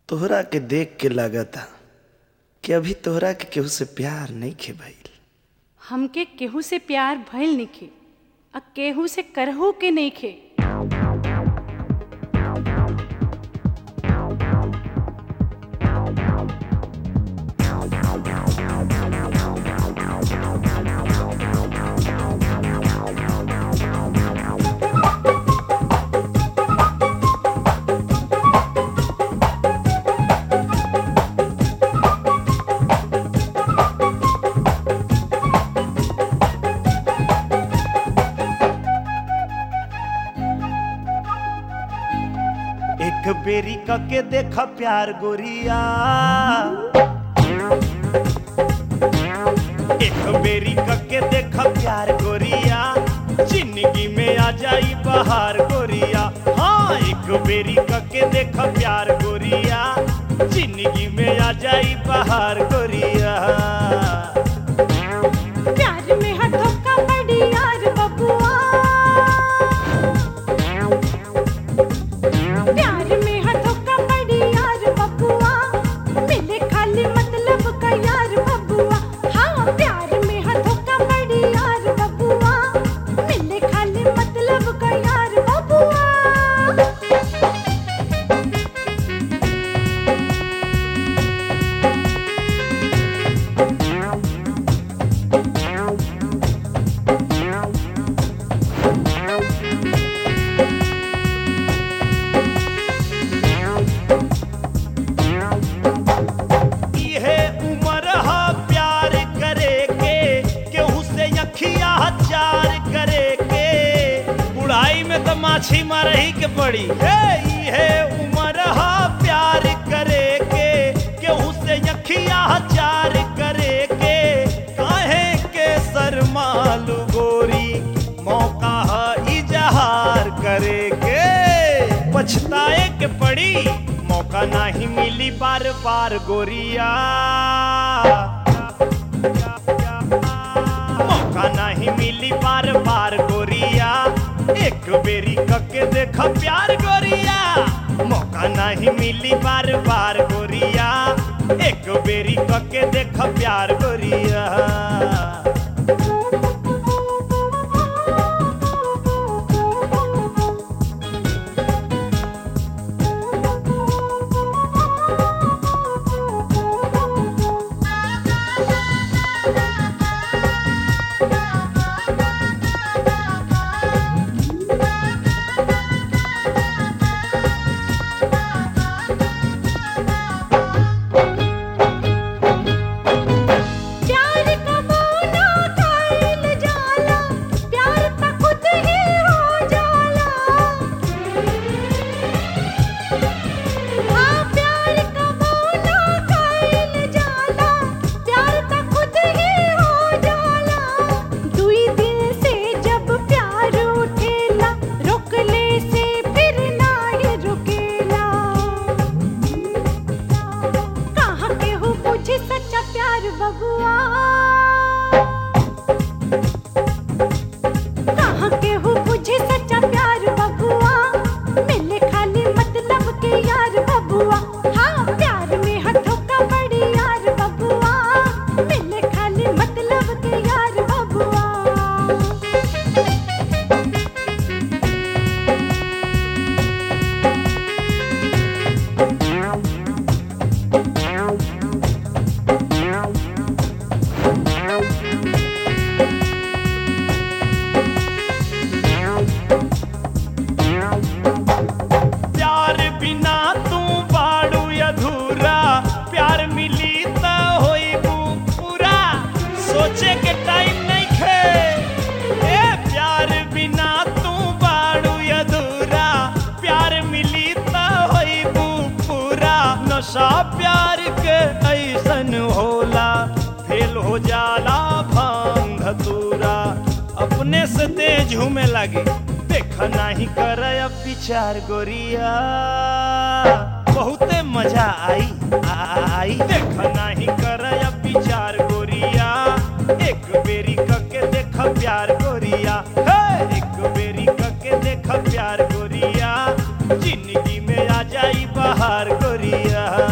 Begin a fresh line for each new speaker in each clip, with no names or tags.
तोहरा के देख के लागता कि अभी तोहरा के केहू से प्यार नहीं खे भइल
हमके केहू से प्यार भइल नइखे आ केहू से करहू के नइखे
एक बेरी के देख प्यार गोरिया एक बेरी के देख प्यार गोरिया जिंदगी में आ जाई बहार गोरिया हाँ एक बेरी के देख प्यार गोरिया जिंदगी में आ जाई बहार गोरिया
प्यार में हाथों का बड़ी यार बबुआ प्यार में हाथों का बड़ी यार बबुआ मिले खाली मतलब का यार बबुआ हाँ प्यार में हाथों का बड़ी यार बबुआ मिले खाली मतलब का यार बबुआ
इहे उम्र हा प्यार करे के केहू से अखिया चार करे के बुढ़ाई में तो माछी मारही के पड़ी हे इहे उम्र हा प्यार करे के केहू से अखिया चार करे के काहे के शर्मालू गोरी मौका हा इजहार करे के पछताए के पड़ी मौका नहीं मिली बार बार गोरिया मौका नहीं मिली बार बार गोरिया एक बेरी कके देख प्यार गोरिया मौका नहीं मिली बार बार गोरिया एक बेरी कके देख प्यार गोरिया
प्यार का मोना कायल जाला प्यार त खुद ही हो जाला हाँ प्यार का मोना कायल जाला प्यार त खुद ही हो जाला दुई दिल से जब प्यार उठेला रोकले से फिर ना ये रुकेला कहाँ के हो पूछे सच्चा प्यार बबुआ कहाँ के हो पूछे सच्चा प्यार बबुआ मिले खाली मतलब के यार बबुआ हाँ प्यार में हाथों का बड़ी यार बबुआ मिले खाली मतलब के यार बबुआ
प्यार बिना तू बाड़ू अधूरा प्यार मिली त होइबू पूरा सोचे के टाइम नहीं खे ए प्यार बिना तू बाड़ू अधूरा प्यार मिली त होइबू पूरा नशा प्यार के ऐसन होला फेल हो जाला भांग धतूरा अपने से तेज झूमे लगे देख नहीं कर विचार गोरिया बहुते मजा आई आई देख नहीं कर विचार गोरिया एक बेरी कके देख प्यार गोरिया हे एक बेरी कके देख प्यार गोरिया जिंदगी में आ जाई बहार गोरिया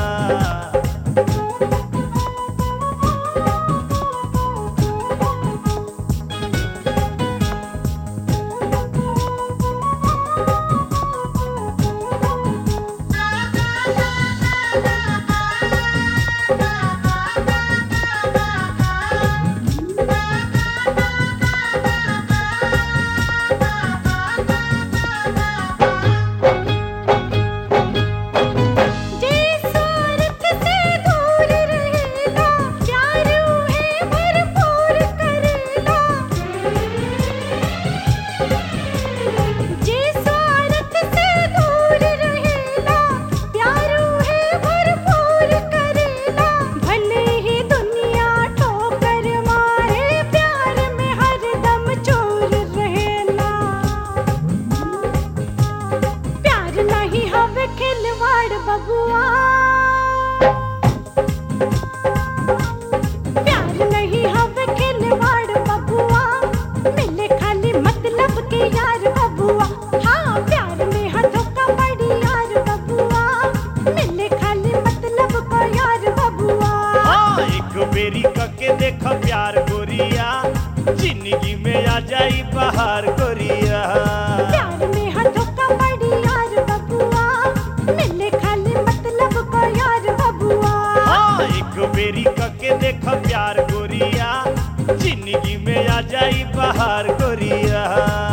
जिंदगी में आ जाई बाहर गोरिया
प्यार में हर धोखा पड़ी यार बबुआ मिले खाली मतलब को यार बबुआ
हाँ एक बेरी कके देख प्यार गोरिया जिंदगी में आ जाई बाहर गोरिया